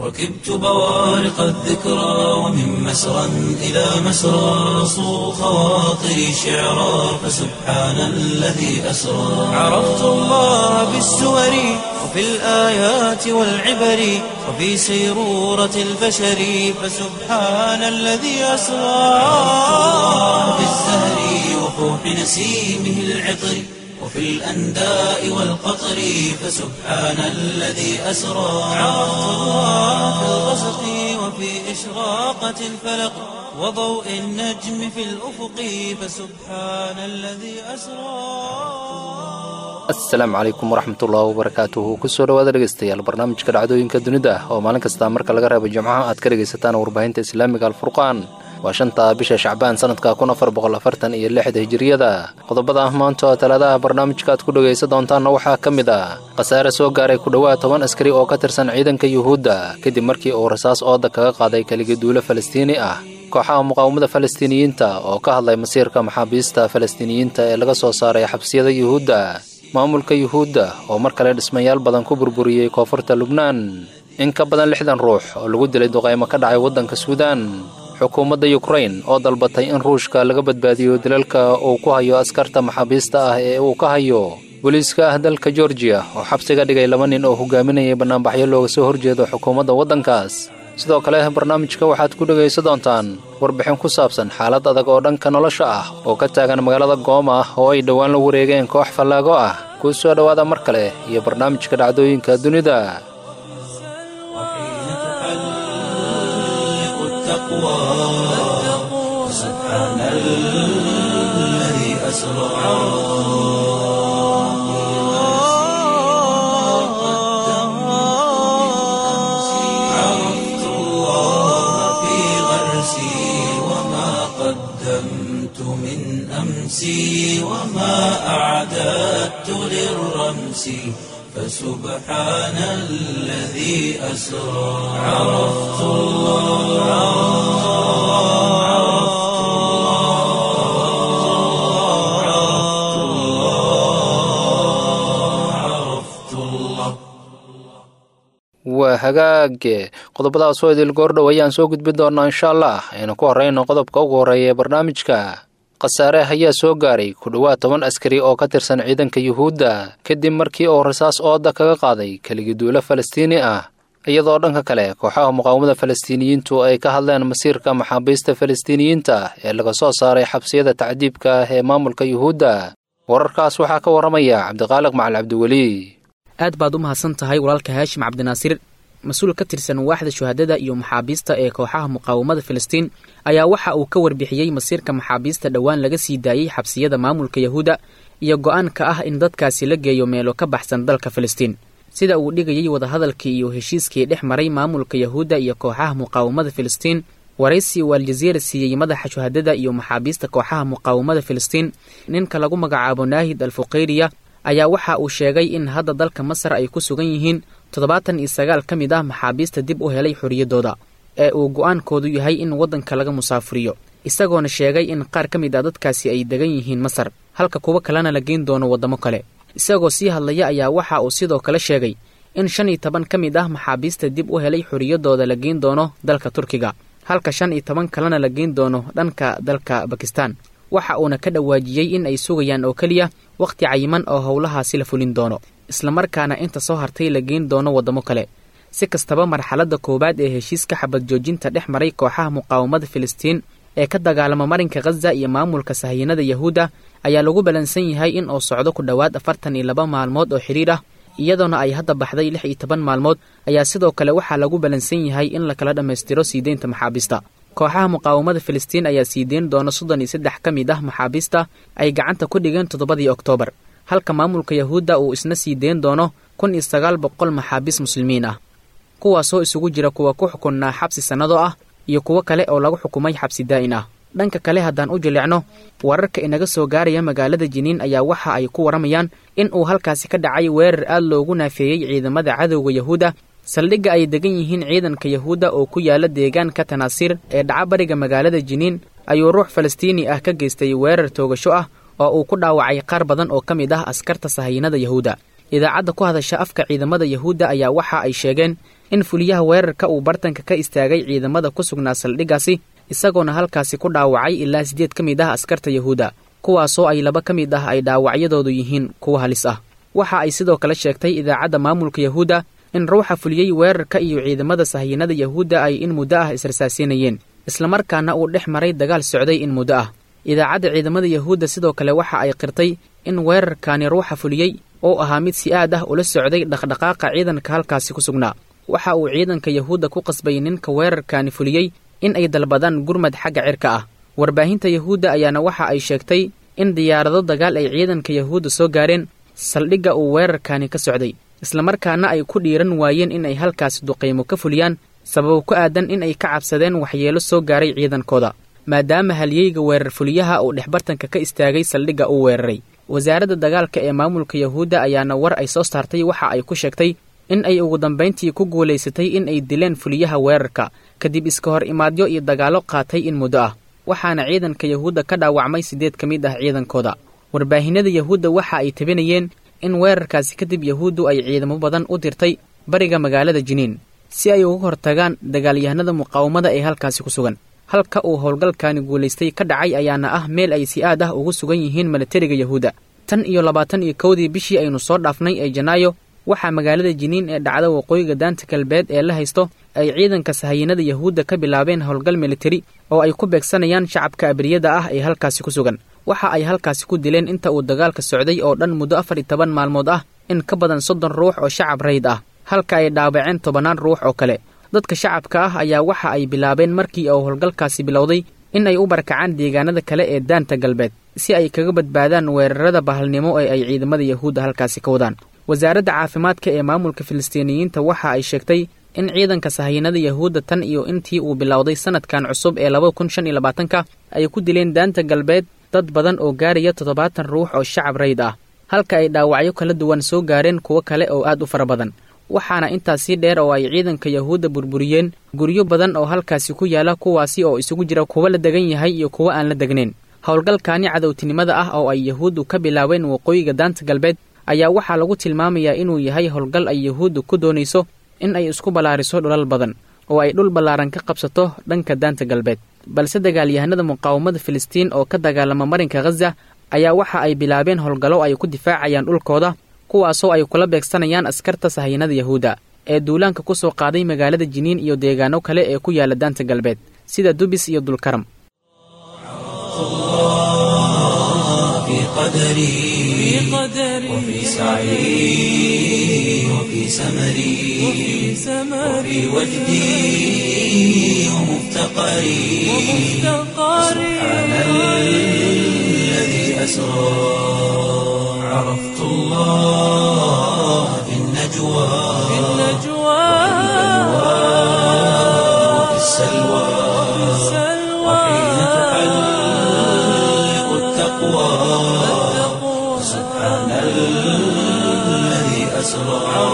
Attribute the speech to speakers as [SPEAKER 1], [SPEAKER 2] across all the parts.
[SPEAKER 1] ركبت بوارق الذكرى ومن مسرى إلى مسرى صو خواطري شعرا فسبحان الذي أسرى عرفت الله بالسور وفي الآيات والعبر وفي سيرورة البشر فسبحان الذي أسرى بالزهر وفوح نسيمه العطر وفي الأنداء والقطر فسبحان الذي أسرى عرفت الله في الغسق وفي إشراقة الفلق وضوء النجم في الأفق فسبحان الذي أسرى
[SPEAKER 2] asalaamu calaykum waraxmatullaahi wabarakaatuhu kusoo dhawaada dhegeystayaal barnaamijka dhacdooyinka dunida oo maalin kasta marka laga reebo jimcaha aad ka dhegaysataan warbaahinta islaamiga alfurqaan waa shanta bisha shacbaan sanadka kun afar boqol afartan iyo lixda hijiriyada qodobada ah maanta oo talaadaha barnaamijka aad ku dhegaysan doontaanna waxaa ka mid ah khasaare soo gaaray ku dhowaad toban askari oo ka tirsan ciidanka yuhuudda kadib markii uu rasaas ooda kaga qaaday keligiduulo falastiini ah kooxaha muqaawamada falastiiniyiinta oo ka hadlay masiirka maxaabiista falastiiniyiinta ee laga soo saaray xabsiyada yuhuudda maamulka yuhuudda oo mar kale dhismayaal badan ku burburiyey koonfurta lubnaan in ka badan lixdan ruux oo lagu dilay duqaymo ka dhacay waddanka suudaan xukuumadda yukrain oo dalbatay in ruushka laga badbaadiyo dilalka uu ku hayo askarta maxaabiista ah ee uu ka hayo booliiska ah dalka georgiya oo xabsiga dhigay laba nin oo hogaaminayay bannaanbaxyo looga soo horjeedo xukuumadda waddankaas sidoo kale barnaamijka waxaad ku dhegaysan doontaan warbixin ku saabsan xaalad adag oo dhanka nolosha ah oo ka taagan magaalada gooma ah oo ay dhowaan la wareegeen koox fallaago ah kuu soo dhowaada mar kale iyo barnaamijka dhacdooyinka dunida
[SPEAKER 1] وحين تحلق التقوى سبحان الذي أسرى عرفت الله في غرسي وما قدمت من أمسي وما أعددت للرمس فسبحان الذي أسرى عرفت الله عرفت الله عرفت الله عرفت الله
[SPEAKER 2] waa hagaage qodobadaas oo idil goordhow ayaan soo gudbin doonaa insha allah aynu ku horrayno qodobka ugu horreeya ee barnaamijka khasaare ayaa soo gaaray ku dhowaad toban askari oo ka tirsan ciidanka yuhuudda kadib markii uu rasaas ooda kaga qaaday keligiduulo falastiini ah iyadoo dhanka kale kooxaha muqaawamada falastiiniyiintu ay ka hadleen masiirka maxaabiista falastiiniyiinta ee laga soo saaray xabsiyada tacdiibka ah ee maamulka yuhuudda wararkaas waxaa ka warramaya cabdiqaaliq macal cabdiweli
[SPEAKER 3] aad baad u mahadsan tahay walaalka haashim cabdinaasiir mas-uul ka tirsan waaxda shuhadada iyo maxaabiista ee kooxaha muqaawamada filistiin ayaa waxa uu ka warbixiyey masiirka maxaabiista dhowaan laga sii daayey xabsiyada maamulka yahuudda iyo go'aanka ah in dadkaasi la geeyo meelo ka baxsan dalka filistiin sida uu dhigayey wadahadalkii iyo heshiiskii dhex maray maamulka yahuudda iyo kooxaha muqaawamada filistiin waraysi uu aljaziira siiyey madaxa shuhadada iyo maxaabiista kooxaha muqaawamada filistiin ninka lagu magacaabo naahid al fuqeyriya ayaa waxa uu sheegay in hadda dalka masar ay ku sugan yihiin toddobaatan iyo sagaal ka mid ah maxaabiista dib u helay xorriyaddooda ee uu go'aankoodu yahay in waddanka laga musaafuriyo isagoona sheegay in qaar ka mid ah dadkaasi ay degan yihiin masar halka kuwo kalena la geyn doono waddamo kale isagoo sii hadlaya ayaa waxa uu sidoo kale sheegay in shan iyo toban ka mid ah maxaabiista dib u helay xorriyaddooda la geyn doono dalka turkiga halka shan iyo toban kalena la geyn doono dhanka dalka bakistan waxa uuna ka dhawaajiyey in ay sugayaan oo keliya wakhti cayiman oo howlahaasi la fulin doono islamarkaana inta soo hartay la geyn doono waddamo kale si kastaba marxaladda koowaad ee heshiiska xabad joojinta dhex maray kooxaha muqaawamada filistiin ee ka dagaalama marinka khaza iyo maamulka sahiyanada yahuudda ayaa lagu balansan yahay in uu socdo ku dhowaad afartan iyo laba maalmood oo xidhiir ah iyadoona ay hadda baxday lix iyo toban maalmood ayaa sidoo kale waxaa lagu balansan yahay in la kala dhammaystiro sii deynta maxaabiista kooxaha muqaawamada filistiin ayaa sii deyn doona soddon iyo saddex ka mid ah maxaabiista ay gacanta ku dhigeen toddobadii oktoobar halka maamulka yahuudda uu isna sii deyn doono kun iyo sagaal boqol maxaabiis muslimiin ah kuwaasoo isugu jira kuwa ku xukunnaa xabsi sannado ah iyo kuwo kale oo lagu xukumay xabsi daa'in ah dhanka kale haddaan u jilicno wararka inaga soo gaaraya magaalada jiniin ayaa waxa ay ku waramayaan in uu halkaasi ka dhacay weerar aad loogu naafeeyey ciidamada cadowga yahuudda saldhigga ay degan yihiin ciidanka yahuudda oo ku yaala deegaanka tanaasiir ee dhaca bariga magaalada jiniin ayuu ruux falastiini ah ka geystay weerar toogasho ah oo uu ku dhaawacay qaar badan oo ka mid ah askarta sahayiinada yahuudda idaacadda ku hadasha afka ciidamada yahuudda ayaa waxa ay sheegeen in fuliyaha weerarka uu bartanka ka istaagay ciidamada ku sugnaa saldhiggaasi isagoona halkaasi ku dhaawacay ilaa siddeed ka mid ah askarta yahuudda kuwaasoo ay laba ka mid ah ay dhaawacyadoodu yihiin kuwa halis ah waxa ay sidoo kale sheegtay idaacadda maamulka yahuudda in ruuxa fuliyey weerarka iyo ciidamada sahiyanada yahuudda ay in muddo ah israsaasiinayeen islamarkaana uu dhex maray dagaal socday in muddo ah idaacadda ciidamada yahuudda sidoo kale waxa ay qirtay in weerarkaani ruuxa fuliyey oo ahaa mid si aad ah ula socday dhaqdhaqaaqa ciidanka halkaasi ku sugnaa waxa uu ciidanka yahuudda ku qasbay ninka weerarkaani fuliyey in ay dalbadaan gurmad xagga cirka ah warbaahinta yahuudda ayaana waxa ay sheegtay in diyaarado dagaal ay ciidanka yahuudda soo gaareen saldhigga uu weerarkaani ka socday islamarkaana ay ku dhiiran waayeen in ay halkaasi duqaymo ka fuliyaan sababo ku aadan in ay ka cabsadeen waxyeelo soo gaaray ciidankooda maadaama halyeyga weerar fuliyaha uu dhexbartanka ka istaagay saldhigga uu weeraray wasaaradda dagaalka ee maamulka yahuudda ayaana war ay soo saartay waxa ay ku sheegtay in ay ugu dambayntii ku guulaysatay in ay dileen fuliyaha weerarka kadib iska hor imaadyo iyo dagaallo qaatay in muddo ah waxaana ciidanka yahuudda ka dhaawacmay siddeed ka mid ah ciidankooda warbaahinada yahuudda waxa ay tabinayeen in weerarkaasi kadib yahuuddu ay ciidamo badan u dirtay bariga magaalada jiniin si ay uga hortagaan dagaalyahanada muqaawamada ee halkaasi ku sugan halka uu howlgalkaani guulaystay ka dhacay ayaana ah meel ay si aad ah ugu sugan yihiin milatariga yahuudda tan iyo labaatan iyo kowdii bishii aynu soo dhaafnay ee janaayo waxaa magaalada jiniin ee dhacda waqooyiga daanta galbeed ee la haysto ay ciidanka sahayanada yahuudda ka bilaabeen howlgal militari oo ay ku beegsanayaan shacabka abriyada ah ee halkaasi ku sugan waxa ay halkaasi ku dileen inta uu dagaalka socday oo dhan muddo afar iyo toban maalmood ah in ka badan soddon ruux oo shacab rayd ah halka ay dhaawaceen tobannaan ruux oo kale dadka shacabka ah ayaa waxa ay bilaabeen markii uu howlgalkaasi bilowday in ay u barakacaan deegaanada kale ee daanta galbeed si ay kaga badbaadaan weerarada bahalnimo ee ay ciidamada yahuudda halkaasi ka wadaan wasaaradda caafimaadka ee maamulka filistiiniyiinta waxa ay sheegtay in ciidanka sahayanada yahuudda tan iyo intii uu bilowday sanadkan cusub ee laba kun shan iyo labaatanka ay ku dileen daanta galbeed dad badan oo gaaraya toddobaatan ruux oo shacab rayd ah halka ay dhaawacyo kala duwan soo gaareen kuwo kale oo aad u fara badan waxaana intaas sii dheer oo ay ciidanka yahuudda burburiyeen guryo badan oo halkaasi ku yaala kuwaasi oo isugu jira kuwo la degan yahay iyo kuwo aan la degnayn howlgalkaani cadowtinimada ah oo ay yahuuddu ka bilaabeen waqooyiga daanta galbeed ayaa waxaa lagu tilmaamayaa inuu yahay howlgal ay yahuuddu ku doonayso in ay isku ballaariso dhulal badan oo ay dhul ballaaran ka qabsato dhanka daanta galbeed balse dagaalyahanada muqaawamada filistiin oo ka dagaalama marinka khaza ayaa waxa ay bilaabeen howlgallo ay ku difaacayaan dhulkooda kuwaasoo ay kula beegsanayaan askarta sahayanada yahuudda ee duulaanka ku soo qaaday magaalada jiniin iyo deegaano kale ee ku yaala daanta galbeed sida dubis iyo dulkaram
[SPEAKER 1] في قدري وفي سعي وفي سمري وفي وجدي ومفتقري سبحان الذي أسرى عرفت الله في النجوى وفي السلوى وحين تحلق التقوى سبحان الذي أسرى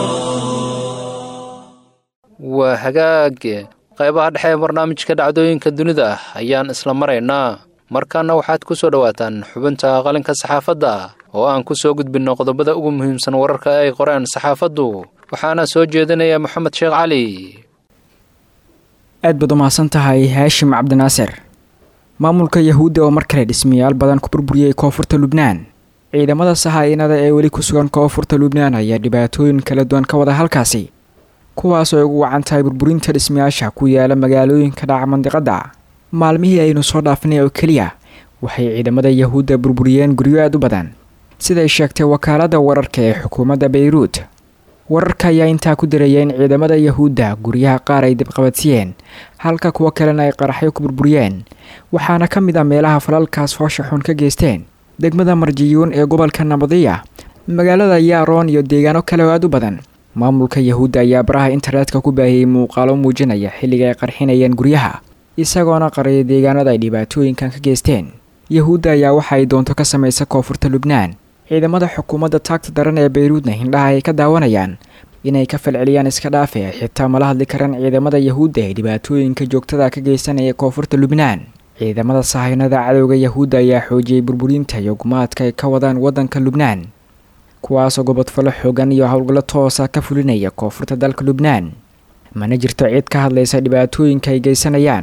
[SPEAKER 2] waa hagaage qaybaha dhexe ee barnaamijka dhacdooyinka dunida ah ayaan isla maraynaa markaana waxaad ku soo dhowaataan xubinta qalinka saxaafadda oo aan ku soo gudbinno qodobada ugu muhiimsan wararka ay qoreen saxaafaddu waxaana soo jeedinaya moxamed sheekh cali
[SPEAKER 4] aad baad u mahadsan tahay haashim cabdinaasir maamulka yahuudda oo mar kale dhismayaal badan ku burburiyey koonfurta lubnaan ciidamada sahaayinada ee weli ku sugan koonfurta lubnaan ayaa dhibaatooyin kala duwan ka wada halkaasi kuwaas oo ay ugu wacan tahay burburinta dhismayaasha ku yaala magaalooyinka dhaca mandiqadda maalmihii aynu soo dhaafinay oo keliya waxay ciidamada yahuudda burburiyeen guryo aad u badan siday sheegtay wakaaladda wararka ee xukuumadda bayruud wararka ayaa intaa ku diraya in ciidamada yahuudda guryaha qaar ay dibqabadsiyeen halka kuwo kalena ay qaraxyo ku burburiyeen waxaana ka mid ah meelaha falalkaas foosha xun ka geysteen degmada marjiyuun ee gobolka nabadiya magaalada yaaroon iyo deegaano kale oo aad u badan maamulka yahuudda ayaa baraha internetka ku baahiyey muuqaalo muujinaya xilliga ay qarxinayeen guryaha isagoona qariyay deegaanada ay dhibaatooyinkan ka geysteen yahuudda ayaa waxa ay doonto ka samaysa koonfurta lubnaan ciidamada xukuumadda taagta daran ee bayruudna hindhaha ay ka daawanayaan inay ka falceliyaan iska dhaafe xitaa mala hadli karaan ciidamada yahuudda ee dhibaatooyinka joogtada ka geysanaya koonfurta lubnaan ciidamada sahaynada cadowga yahuudda ayaa xoojiyey burburinta iyo gumaadka ay ka wadaan waddanka lubnaan kuwaasoo gobodfallo xoogan iyo howlgallo toosa ka fulinaya koonfurta dalka lubnaan mana jirto cid ka hadlaysa dhibaatooyinka ay geysanayaan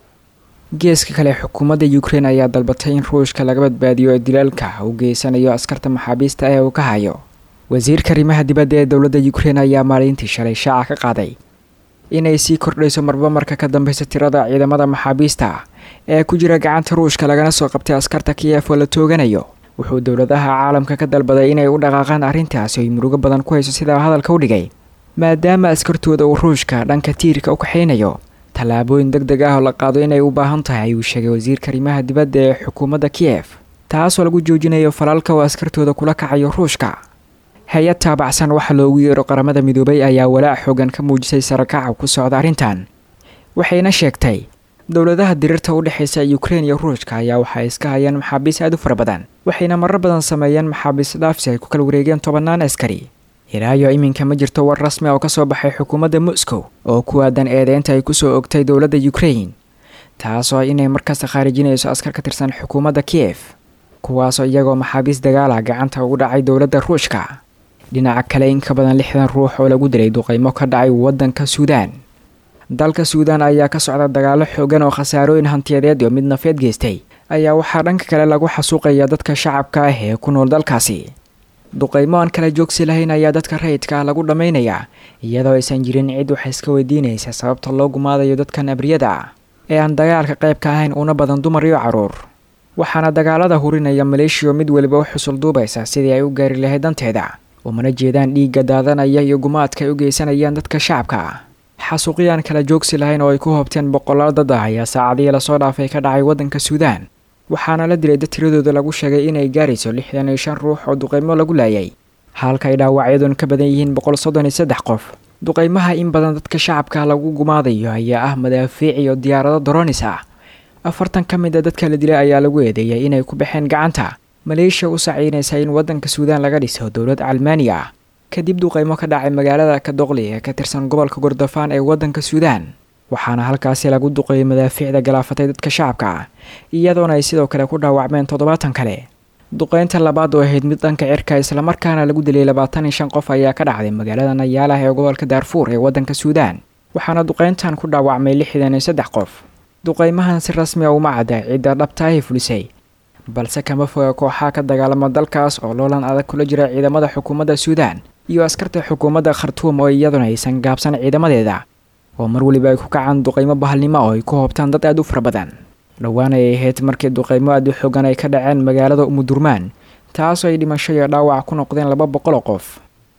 [SPEAKER 4] geeska kale xukuumadda ukrein ayaa dalbatay in ruushka laga badbaadiyo dilaalka uu geysanayo askarta maxaabiista ee uu ka hayo wasiirka arrimaha dibadda ee dowladda ukrein ayaa maalintii shalay shaaca ka qaaday inay sii kordhayso marba marka ka dambeysa tirada ciidamada maxaabiista ee ku jira gacanta ruushka lagana soo qabtay askarta kiyef oo la tooganayo wuxuu dowladaha caalamka ka dalbaday inay u dhaqaaqaan arrintaasi oy murugo badan ku hayso sidaa hadalka u dhigay maadaama askartooda uu ruushka dhanka tiirka u kaxaynayo tallaabooyin deg deg ah oo la qaado inay u baahan tahay ayuu sheegay wasiirka arrimaha dibadda ee xukuumadda kiyef taasoo lagu joojinayo falaalka uu askartooda kula kacayo ruushka hay-ad taabacsan waxa loogu yeero qaramada midoobay ayaa walaac xoogan ka muujisay sarakaca ku socda arrintan waxayna sheegtay dowladaha diriirta u dhexaysa ukrein iyo ruushka ayaa waxay iska hayeen maxaabiis aad u fara badan waxayna marar badan sameeyeen maxaabiis dhaafsi ay ku kala wareegeen tobannaan askari ilaayo iminka ma jirto war rasmi oo ka soo baxay xukuumadda moscow oo ku aadan eedeynta ay kusoo ogtay dowladda ukrein taasoo inay markasta khaarijinayso askar ka tirsan xukuumadda kiyef kuwaasoo iyagoo maxaabiis dagaala gacanta ugu dhacay dowladda ruushka dhinaca kale in ka badan lixdan ruux oo lagu dilay duqeymo ka dhacay waddanka suudaan dalka suudaan ayaa ka socda dagaalo xoogan oo khasaarooyin hantiyadeed iyo mid nafeed geystay ayaa waxaa dhanka kale lagu xasuuqaya dadka shacabka ah ee ku nool dalkaasi duqeymo aan kala joogsi lahayn ayaa dadka rayidka ah lagu dhammaynayaa iyadoo aysan jirin cid wax iska weydiinaysa sababta loo gumaadayo dadkan abriyada ah ee aan dagaalka qayb ka ahayn una badan dumar iyo carruur waxaana dagaalada hurinaya maleeshiyo mid weliba u xusul duubaysa sidii ay u gaari lahayd danteeda umana jeedaan dhiigga daadanaya iyo gumaadka ay u geysanayaan dadka shacabka ah xasuuqyaan kala joogsi lahayn oo ay ku hoobteen boqolaal dad ah ayaa saacadihii lasoo dhaafay ka dhacay waddanka suudaan waxaana la dilay dad tiradooda lagu sheegay inay gaarayso lixdan iyo shan ruux oo duqeymo lagu laayay halka ay dhaawacyadoon ka badan yihiin boqol soddon iyo saddex qof duqeymaha in badan dadka shacabka lagu gumaadayo ayaa ah madaafiic iyo diyaarado doronis ah afartan ka mid a dadka la dilay ayaa lagu eedeeyay inay ku baxeen gacanta maleeshiya u saciynaysa in waddanka suudaan laga dhiso dowlad calmaaniya ah kadib duqeymo ka dhacay magaalada kadoqli ee ka tirsan gobolka gordofaan ee waddanka suudaan waxaana halkaasi lagu duqeeyay madaafiicda galaafatay dadka shacabka ah iyadoona ay sidoo kale ku dhaawacmeen toddobaatan kale duqeynta labaad oo ahayd mid dhanka cirka islamarkaana lagu dilay labaatan iyo shan qof ayaa ka dhacday magaalada nayaalah ee gobolka daarfuur ee waddanka suudaan waxaana duqeyntan ku dhaawacmay lixdan iyo saddex qof duqeymahan si rasmi a uma cadda cidda dhabtaahi fulisay balse kama foga kooxaa ka dagaalama dalkaas oo loolan adag kula jira ciidamada xukuumadda suudaan iyo askarta xukuumadda khartuum oo iyaduna aysan gaabsan ciidamadeeda oo mar weliba ay ku kacaan duqeymo bahalnimo oo ay ku hoobtaan dad aad u fara badan dhowaan ay ahayd markii duqeymo aad u xoogan ay ka dhaceen magaalada umudurmaan taasoo ay dhimasho iyo dhaawac ku noqdeen laba boqol oo qof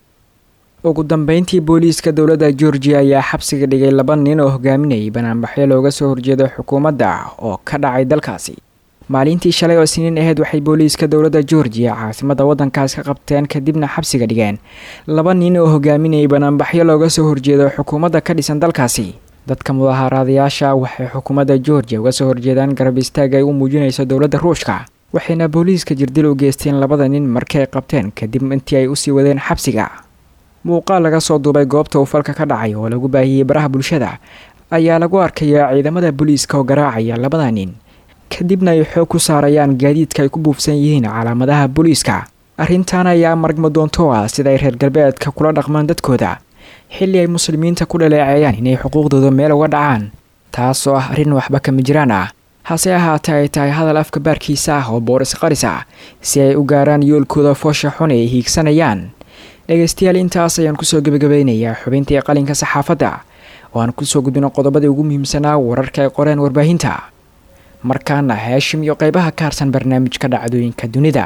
[SPEAKER 4] ugu dambeyntii booliiska dowladda georgiya ayaa xabsiga dhigay laba nin oo hogaaminayay banaanbaxyo looga soo horjeedo xukuumadda oo ka dhacay dalkaasi maalintii shalay oo siniin ahayd waxay booliiska dowladda georgiya caasimadda waddankaas ka qabteen kadibna xabsiga dhigeen laba nin oo hogaaminayay banaanbaxyo looga soo horjeedo xukuumadda ka dhisan dalkaasi dadka mudaaharaadayaasha waxay xukuumadda georgiya uga soo horjeedaan garab istaag ay u muujinayso dowladda ruushka waxayna booliiska jirdil u geysteen labada nin markii ay qabteen kadib intii ay usii wadeen xabsiga muuqaal laga soo duubay goobta uu falka ka dhacay oo lagu baahiyey baraha bulshada ayaa lagu arkayaa ciidamada booliiska oo garaacaya labada nin kadibna ay xoog ku saarayaan gaadiidka ay ku buufsan yihiin calaamadaha booliiska arrintan ayaa margma doonto ah sida ay reer galbeedka kula dhaqmaan dadkooda xilli ay muslimiinta ku dhaleeceeyaan inay xuquuqdooda meel uga dhacaan taasoo ah arrin waxba kama jiraan ah hase ahaatee ay tahay hadal afka baarkiisa ah oo booris qaris ah si ay u gaaraan yoolkooda foosha xun ay hiigsanayaan dhegaystayaal intaas ayaan kusoo gebagabaynayaa xubintii qalinka saxaafadda oo aan kusoo gudbino qodobadii ugu muhiimsanaa wararka ay qoreen warbaahinta markaana heeshim iyo qaybaha ka harsan barnaamijka dhacdooyinka dunida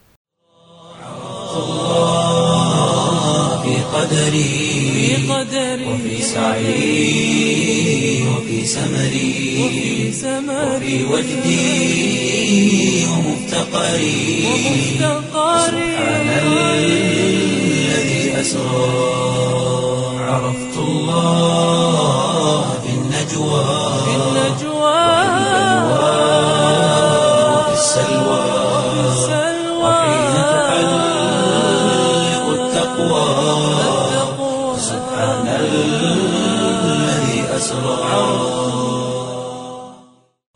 [SPEAKER 1] في قدري وفي سعي وفي سمري وفي وجدي ومفتقري سبحان الذي أسرى عرفت الله في النجوى وفي السلوى وحين تحلق التقوى سبحان الذي أسرى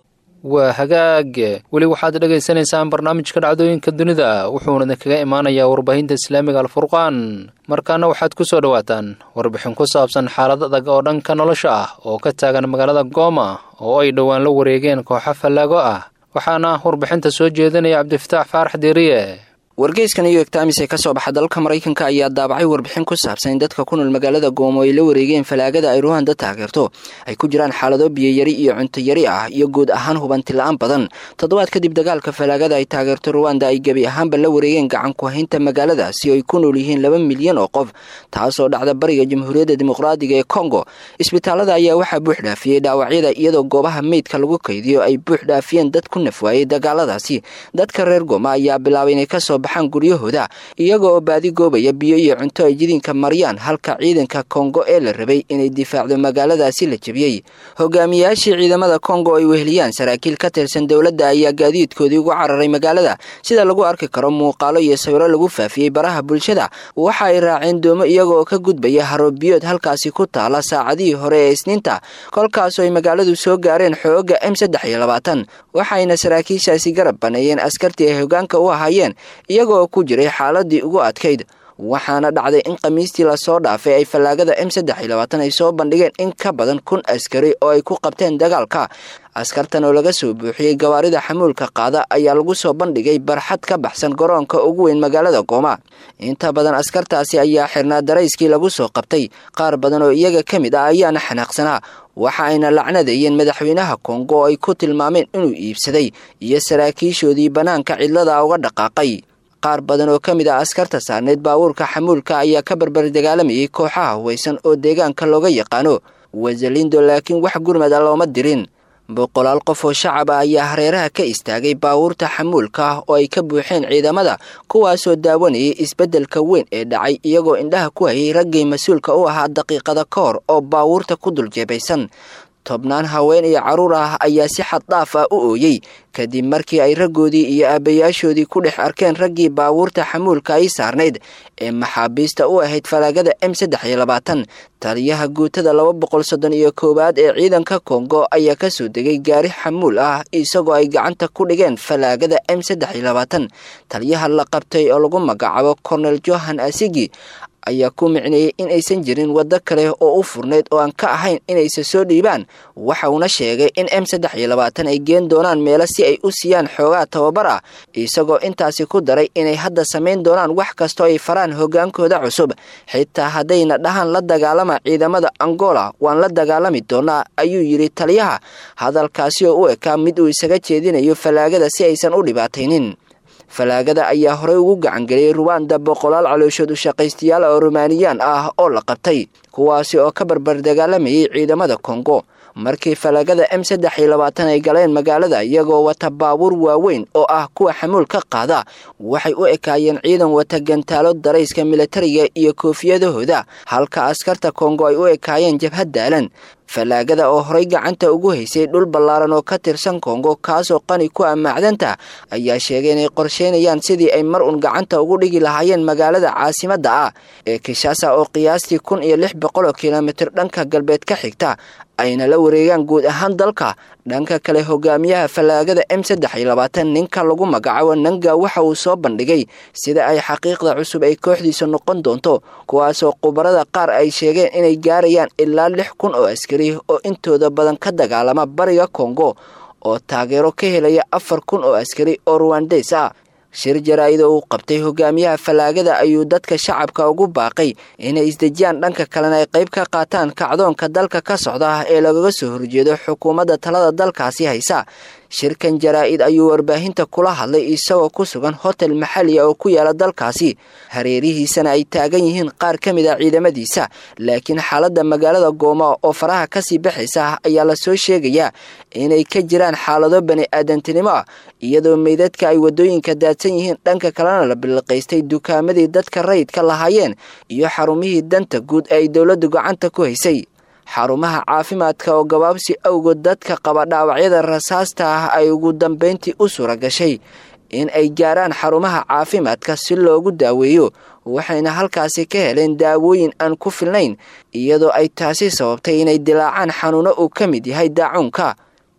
[SPEAKER 2] waa hagaag weli waxaad dhegaysanaysaan barnaamijka dhacdooyinka dunida wuxuuna kaga imaanayaa warbaahinta islaamiga alfurqaan markaana waxaad ku soo dhowaataan warbixin ku saabsan xaalad adag oo dhanka nolosha ah oo ka taagan magaalada gooma oo ay dhowaan la wareegeen kooxo fallaago ah waxaana warbixinta soo jeedinaya cabdifataax faarax deeriye
[SPEAKER 5] wargeyskan new york times ee kasoo baxa dalka maraykanka ayaa daabacay warbixin ku saabsan in dadka ku nool magaalada goomo ay la wareegeen falaagada ay ruhanda taageerto ay ku jiraan xaalado biyoyari iyo cuntoyari ah iyo guud ahaan hubanti la-aan badan toddobaad kadib dagaalka falaagada ay taageerto ruwanda ay gebi ahaanba la wareegeen gacan ku haynta magaalada si ay ku nool yihiin laba milyan oo qof taasoo dhacda bariga jamhuuriyadda dimuqraadiga ee kongo isbitaalada ayaa waxaa buux dhaafiyey dhaawacyada iyadoo goobaha meydka lagu kaydiyo ay buux dhaafiyeen dad ku nafwaayey dagaaladaasi dadka reer gooma ayaa bilaabay inay kasoo guryahooda iyaga oo baadi goobaya biyo iyo cunto ay jidinka mariyaan halka ciidanka kongo ee la rabay inay difaacdo magaaladaasi la jebiyey hogaamiyaashii ciidamada kongo ay weheliyaan saraakiil ka tirsan dowladda ayaa gaadiidkoodii ugu cararay magaalada sida lagu arki karo muuqaalo iyo sawiro lagu faafiyey baraha bulshada waxa ay raaceen doomo iyaga oo ka gudbaya haroobiyood halkaasi ku taala saacadihii hore ee isniinta kolkaasoo ay magaaladu soo gaareen xooga m saddex iyo labaatan waxayna saraakiishaasi garab baneeyeen askartii ay hogaanka u ahaayeen iyaga oo ku jiray xaaladii ugu adkayd waxaana dhacday in khamiistii lasoo dhaafay ay fallaagada m saddex iyo labaatan ay soo bandhigeen in ka badan kun askari oo ay ku qabteen dagaalka askartan oo laga soo buuxiyey gawaarida xamuulka qaada ayaa lagu soo bandhigay barxad ka baxsan garoonka ugu weyn magaalada gooma inta badan askartaasi ayaa xirnaa darayskii lagu soo qabtay qaar badan oo iyaga ka mid ah ayaana xanaaqsanaa waxa ayna lacnadeeyeen madaxweynaha kongo oo ay ku tilmaameen inuu iibsaday iyo saraakiishoodii bannaanka cidlada uga dhaqaaqay qaar badan oo ka mid ah askarta saarneed baabuurka xamuulka ayaa ka barbar dagaalamayay kooxaha huwaysan oo deegaanka looga yaqaano wasalindo laakiin wax gurmada looma dirin boqolaal qof oo shacab ah ayaa hareeraha ka istaagay baabuurta xamuulka ah oo ay ka buuxeen ciidamada kuwaasoo daawanayay isbeddelka weyn ee dhacay iyagoo indhaha ku hayay raggii mas-uulka u ahaa daqiiqada ka hor oo baabuurta ku dul jeebaysan tobnaan haween iyo carruur ah ayaa si xad dhaaf ah u ooyey kadib markii ay raggoodii iyo aabbayaashoodii ku dhex arkeen raggii baabuurta xamuulka ay saarnayd ee maxaabiista u ahayd falaagada m saddex iyo labaatan taliyaha guutada laba boqol soddon iyo koowaad ee ciidanka kongo ayaa kasoo degay gaari xamuul ah isagoo ay gacanta ku dhigeen falaagada m saddex iyo labaatan taliyaha la qabtay oo lagu magacaabo cornel johan asigi ayaa ku micneeyey in aysan jirin waddo kale oo u furnayd oo aan ka ahayn inaysa soo dhiibaan waxa uuna sheegay in m saddex iyo labaatan ay geen doonaan meelo si ay u siiyaan xoogaa tababar ah isagoo intaasi ku daray inay hadda samayn doonaan wax kastoo ay faraan hoggaankooda cusub xitaa haddayna dhahaan la dagaalama ciidamada angola waan la dagaalami doonaa ayuu yidhi taliyaha hadalkaasi oo u ekaa mid uu isaga jeedinayo fallaagada si aysan u dhibaataynin falaagada ayaa horey ugu gacangeliyey ruwanda boqolaal calooshood u shaqaystayaal oo rumaaniyaan ah oo la qabtay kuwaasi oo ka barbar dagaalamayay ciidamada kongo markii falaagada m saddex iyo labaatan ay galeen magaalada iyagoo wata baabuur waaweyn oo ah kuwa xamuul ka qaada waxay u ekaayeen ciidan wata gantaalo darayska militariga iyo koofiyadahooda halka askarta kongo ay u ekaayeen jabhad daalan fallaagada oo horay gacanta ugu haysay dhul ballaaran oo ka tirsan kongo kaasoo qani ku ah macdanta ayaa sheegay inay qorsheynayaan sidii ay mar uun gacanta ugu dhigi lahaayeen magaalada caasimadda ah ee kishasa oo qiyaastii kun iyo lix boqol oo kilomitir dhanka galbeed ka xigta ayna la wareegaan guud ahaan dalka dhanka kale hogaamiyaha fallaagada m saddex iyo labaatan ninka lagu magacaabo nanga waxa uu soo bandhigay sida ay xaqiiqda cusub ay kooxdiisa noqon doonto kuwaasoo khubarada qaar ay sheegeen inay gaarayaan ilaa lix kun oo askari oo intooda badan ka dagaalama bariga kongo oo taageero ka helaya afar kun oo askari oo ruwandeys ah shir jaraa-ida uu qabtay hogaamiyaha fallaagada ayuu dadka shacabka ugu baaqay inay isdejiyaan dhanka kalena ay qayb ka qaataan kacdoonka dalka ka socda ee lagaga soo horjeedo xukuumadda talada dalkaasi haysa shirkan jaraa-id ayuu warbaahinta kula hadlay isagoo ku sugan hotel maxaliya oo ku yaala dalkaasi hareerihiisana ay taagan yihiin qaar ka mid a ciidamadiisa laakiin xaaladda magaalada gooma oo faraha kasii baxaysa ayaa lasoo sheegayaa inay ka jiraan xaalado bani aadantinimo ah iyadoo meydadka ay waddooyinka daadsan yihiin dhanka kalena la biliqaystay dukaamadii dadka rayidka lahaayeen iyo xarumihii danta guud ee ay dowladdu gacanta ku haysay xarumaha caafimaadka oo gabaabsi awgood dadka qaba dhaawacyada rasaasta ah ay ugu dambeyntii u suura gashay in ay gaaraan xarumaha caafimaadka si loogu daaweeyo waxayna halkaasi ka heleen daawooyin aan ku filnayn iyadoo ay taasi sababtay inay dilaacaan xanuuno uu ka mid yahay daacuunka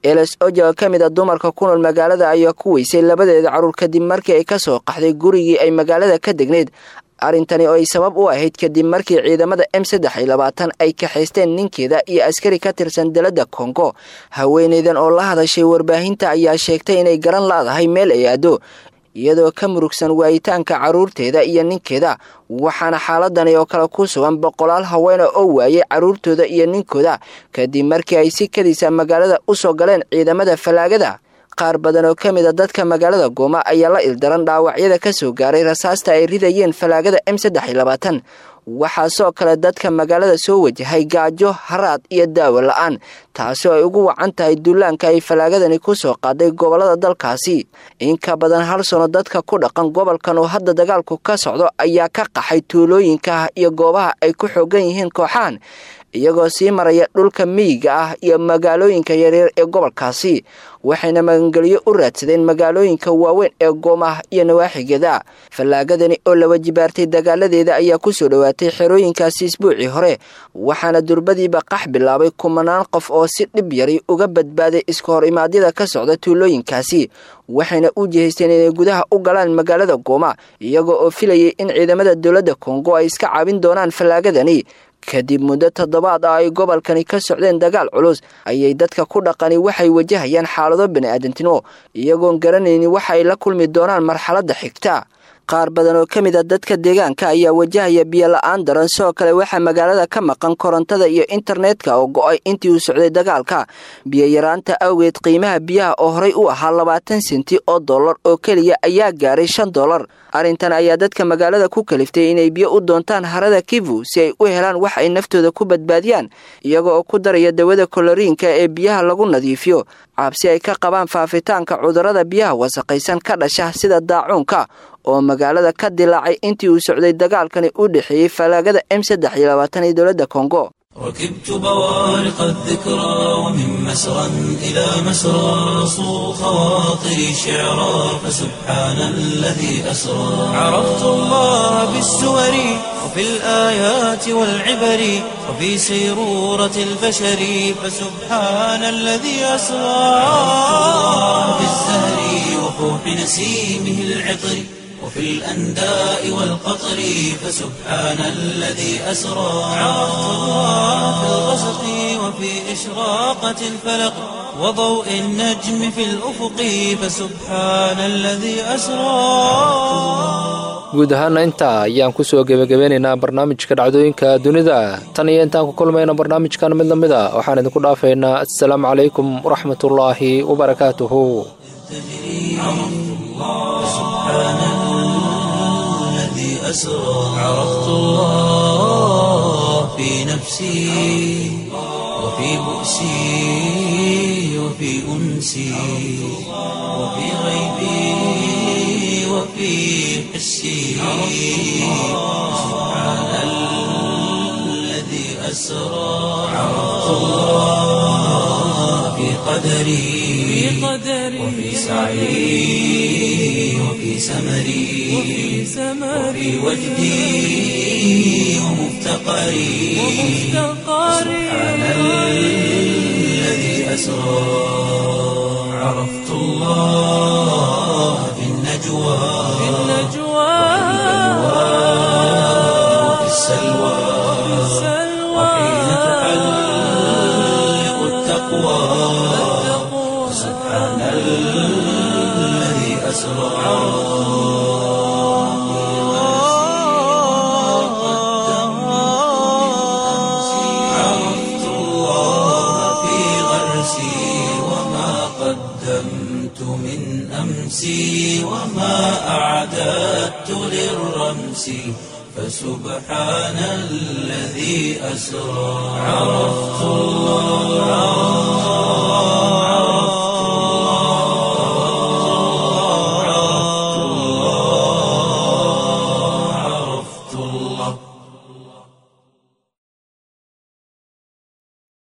[SPEAKER 5] eles oja oo ka mid a dumarka ku nool magaalada ayaa ku weysay labadeeda carruur kadib markii ay ka soo qaxday gurigii ay magaalada ka degneyd arrintani oo ay sabab u ahayd kadib markii ciidamada m saddex iyo labaatan ay kaxaysteen ninkeeda iyo askari ka tirsan dalada kongo haweeneydan oo la hadashay warbaahinta ayaa sheegtay inay garan laadahay meel ay aado iyadoo ka murugsan waayitaanka carruurteeda iyo ninkeeda waxaana xaaladani oo kale ku sugan boqolaal haweena oo waayay carruurtooda iyo ninkooda kadib markii ay si kadisa magaalada u soo galeen ciidamada fallaagada qaar badan oo ka mid a dadka magaalada gooma ayaa la ildaran dhaawacyada ka soo gaaray rasaasta ay ridayeen fallaagada m saddex iyo labaatan waxaasoo kale dadka magaalada soo wajahay gaajo haraad iyo daawo la-aan taasoo ay ugu wacan tahay duulaanka ay fallaagadani ku soo qaaday gobollada dalkaasi in ka badan hal sano dadka ku dhaqan gobolkan oo hadda dagaalku ka socdo ayaa ka qaxay tuulooyinka iyo goobaha ay ku xoogan yihiin kooxahan iyagoo sii maraya dhulka miyiga ah iyo magaalooyinka yaryar ee gobolkaasi waxayna magangelyo u raadsadeen magaalooyinka waaweyn ee goomah iyo nawaaxigeeda fallaagadani oo la wajibaartay dagaaladeeda ayaa ku soo dhowaatay xerooyinkaasi isbuucii hore waxaana durbadiiba qax bilaabay kumanaan qof oo si dhib yari uga badbaaday iska hor imaadyada ka socda tuulooyinkaasi waxayna u jihaysteen inay gudaha u galaan magaalada gooma iyagoo oo filayay in ciidamada dowladda kongo ay iska caabin doonaan fallaagadani kadib muddo toddobaad ah ay gobolkani ka socdeen dagaal culus ayay dadka ku dhaqani waxay wajahayaan xaalado bani'aadamtimo iyagoon garanaynin waxa ay la kulmi doonaan marxaladda xigta qaar badan oo ka mid a dadka deegaanka ayaa wajahaya biyo la-aan daran sidoo kale waxaa magaalada ka maqan korontada iyo internetka oo go-ay intii uu socday dagaalka biyo-yaraanta awgeed qiimaha biyaha oo horey u ahaa labaatan senti oo dollar oo keliya ayaa gaaray shan dollar arrintan ayaa dadka magaalada ku kaliftay inay biyo u doontaan harada kivu si ay u helaan wax ay naftooda ku badbaadiyaan iyaga oo ku daraya dawada koloriinka ee biyaha lagu nadiifiyo cabsi ay ka qabaan faafitaanka cudurrada biyaha wasaqaysan ka dhasha sida daacuunka oo magaalada ka dilaacay intii uu socday dagaalkani u dhexeeyey fallaagada m saddex iyo labaatan iyo dowladda kongo
[SPEAKER 1] ركبت بوارق الذكرى ومن مسرى إلى مسرى صو خواطري شعرا فسبحان الذي أسرى عرفت الله بالسور وفي الآيات والعبر وفي سيرورة البشر فسبحان الذي أسرى في الزهر وفوح نسيمه العطر وفي الأنداء والقطر فسبحان الذي أسرى عرفت الله في الغسق وفي إشراقة الفلق وضوء النجم في الأفق فسبحان الذي أسرى
[SPEAKER 2] guud ahaana intaa ayaan kusoo gebagabeynaynaa barnaamijka dhacdooyinka dunida tan iyo intaan ku kulmayna barnaamijkan mid lamid a waxaan idinku dhaafaynaa assalaamu calaykum waraxmatullaahi wabarakaatuhu
[SPEAKER 1] أسرى عرفت الله في نفسي وفي بؤسي وفي أنسي وفي غيبي وفي حسي سبحان الذي أسرى عرفت الله في قدري وفي سعي وفي سمري وفي وجدي ومفتقري سبحان الذي أسرى عرفت الله في النجوى وفي السلوى وحين تحلق التقوى سبحان الذي أسرى عرفت الله في غرسي وما قدمت من أمسي وما أعددت للرمس فسبحان الذي أسرى عرفت الله